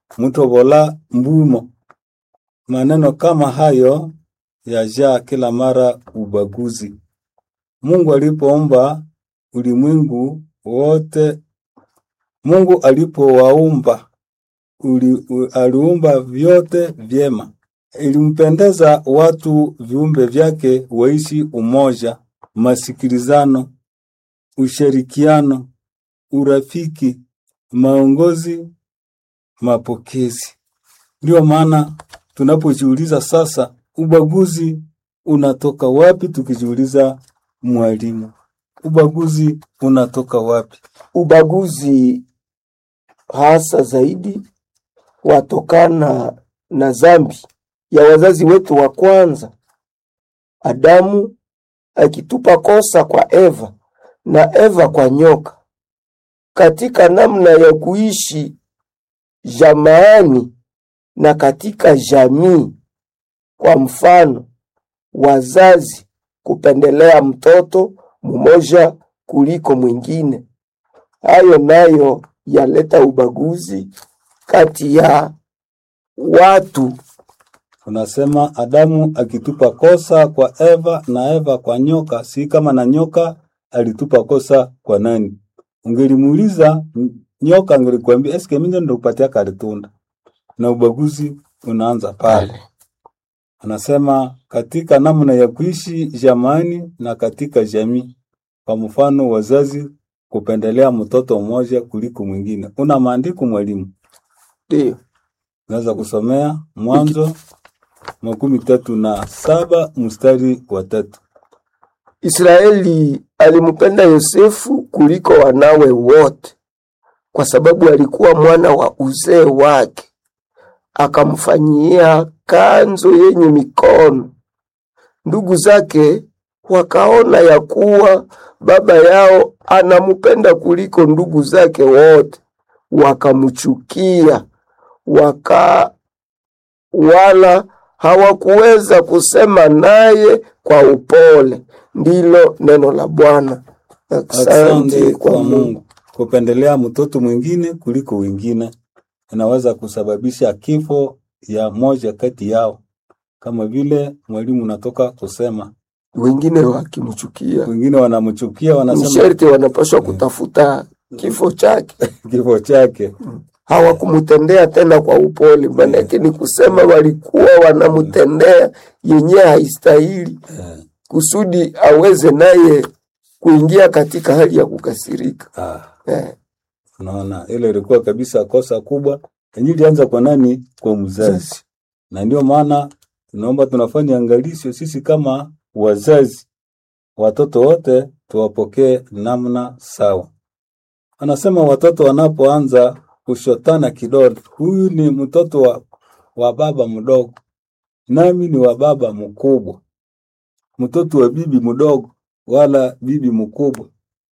mutobola mbumo. Maneno kama hayo yajaa kila mara ubaguzi. Mungu alipoumba ulimwengu wote, Mungu alipowaumba uli, u- aliumba vyote vyema. Ilimpendeza watu viumbe vyake waishi umoja, masikilizano, ushirikiano, urafiki, maongozi, mapokezi. Ndio maana tunapojiuliza sasa, ubaguzi unatoka wapi? Tukijiuliza mwalimu, ubaguzi unatoka wapi? Ubaguzi hasa zaidi watokana na dhambi ya wazazi wetu wa kwanza, Adamu akitupa kosa kwa Eva na Eva kwa nyoka, katika namna ya kuishi jamaani na katika jamii. Kwa mfano, wazazi kupendelea mtoto mmoja kuliko mwingine. Hayo nayo yaleta ubaguzi kati ya watu. Unasema Adamu akitupa kosa kwa Eva na Eva kwa nyoka, si kama na nyoka alitupa kosa kwa nani? Ungelimuuliza n- nyoka, angelikwambia eske mimi ndo nikupatia kalitunda, na ubaguzi unaanza pale. Anasema katika namna ya kuishi jamani na katika jamii. Kwa mfano, wazazi kupendelea mtoto mmoja kuliko mwingine. Una maandiko mwalimu? Ndio Naweza kusomea Mwanzo makumi tatu na saba mstari wa tatu. Israeli alimpenda Yosefu kuliko wanawe wote, kwa sababu alikuwa mwana wa uzee wake. Akamfanyia kanzo yenye mikono. Ndugu zake wakaona ya kuwa baba yao anampenda kuliko ndugu zake wote, wakamchukia, waka wala hawakuweza kusema naye kwa upole. Ndilo neno la Bwana. Asante kwa Mungu. Kupendelea mtoto mwingine kuliko wengine inaweza kusababisha kifo ya moja kati yao, kama vile mwalimu unatoka kusema. Wengine wakimchukia Wengine wanamchukia, ni wanasema sherti wanapaswa kutafuta kifo chake. kifo chake. Hawakumtendea tena kwa upole, maanake ni kusema walikuwa wanamtendea yenye haistahili, Eh, kusudi aweze naye kuingia katika hali ya kukasirika. ah, Eh, unaona, ile ilikuwa kabisa kosa kubwa yenye ilianza kwa nani? Kwa mzazi. sasa, na ndio maana tunaomba tunafanya angalisho sisi kama wazazi, watoto wote tuwapokee namna sawa. Anasema watoto wanapoanza kushotana kidole, huyu ni mtoto wa, wa baba mdogo, nami ni wa baba mkubwa, mtoto wa bibi mdogo wala bibi mkubwa,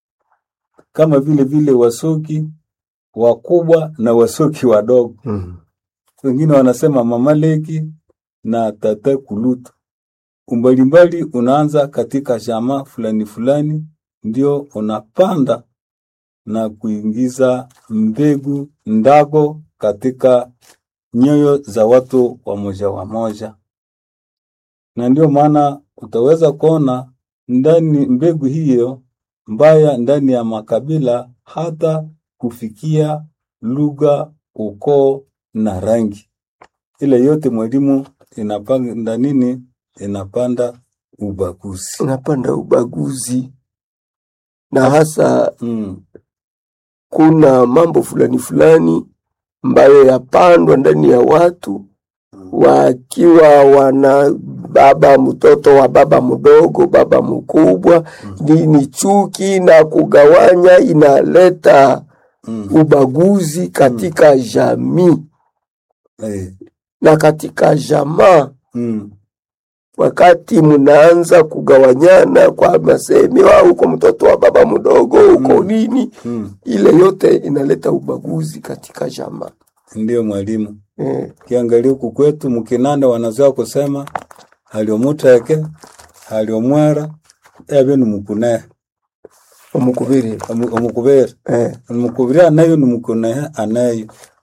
kama vile vile wasoki wakubwa na wasoki wadogo mm, wengine wanasema mama leki na tata kulutu. Umbalimbali unaanza katika jamaa fulani fulani, ndio unapanda na kuingiza mbegu ndago katika nyoyo za watu wa moja wa moja, na ndio maana utaweza kuona ndani mbegu hiyo mbaya ndani ya makabila hata kufikia lugha, ukoo na rangi. Ile yote mwalimu inapanda nini? Inapanda ubaguzi. unapanda ubaguzi na hasa Mm. kuna mambo fulani fulani ambayo yapandwa ndani ya watu wakiwa wana baba mtoto wa baba mdogo, baba mkubwa, ni, ni chuki na kugawanya, inaleta Mm. ubaguzi katika jamii Eh. na katika jamaa. Mm. Wakati mnaanza kugawanyana kwa masemi, wa huko mtoto wa baba mdogo, huko Mm. nini, Mm. ile yote inaleta ubaguzi katika jamaa Ndiyo mwalimu, eh. kiangalia huku kwetu mkinanda wanazoea kusema haliomuteke haliomwera ebe nimukune omukubiri omukubere eh. omukubiri anayo nimukune anayo